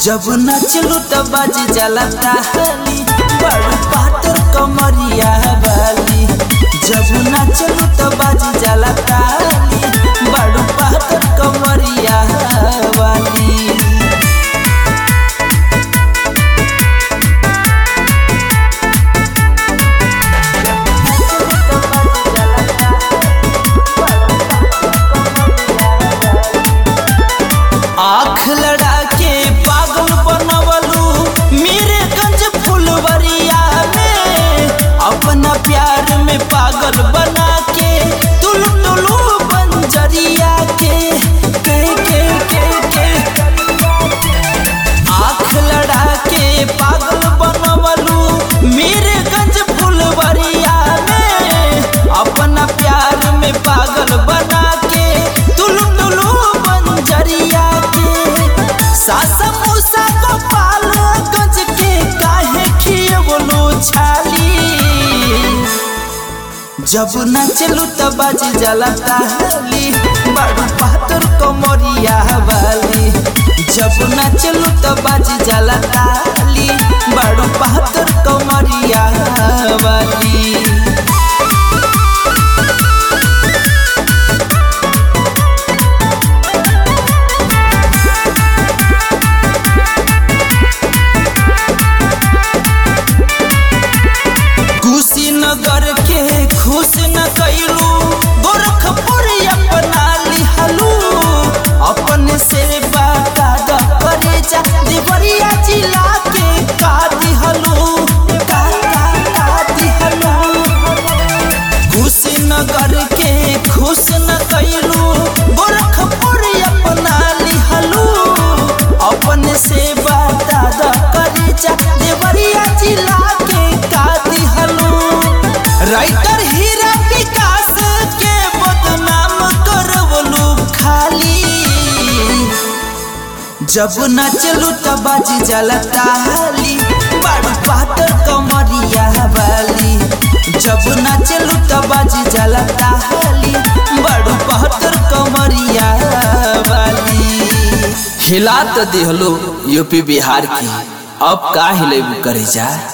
जब नचलू त बाज जाला ताली बड़ पातर कमरिया वाली जब नचलू त बाज जाला ताली बड़ पातर कमरिया वाली आँख लड़ा के पागल बनवलू मेरे गंज फुलवरिया में अपना प्यार में पागल बना के तुलू तुलू बंजरिया के के के के के आँख लड़ा के पागल बनवलू मेरे गंज फुलवरिया में अपना प्यार में पागल बना के तुलू तुलू बंजरिया के सासा मूसा गोपाल गंज के काहे खियवलू छाली जब नचलू त बाज जाला ताली बड़ पातर कमरिया वाली जब नचलू त बाज जाला ताली बड़ पातर कमरिया वाली कुशीनगर के खुश न कैलू गोरखपुर अपना लिहलू अपने से बाटा द करे जा देवरिया जिला के का दिहलू का का का दिहलू कुशीनगर के खुश न कैलू गोरखपुर अपना लिहलू अपने से बाटा द करे जा देवरिया जिला के का दिहलू राइटर हीरा विकास के बदनाम करवलू खाली जब नचलू त बाजी जाला ताली बड़ पातर कमरिया वाली जब नचलू त बाजी जाला ताली बड़ पातर कमरिया वाली हिला त दिहलो यूपी बिहार की अब का हिलेबू करे जा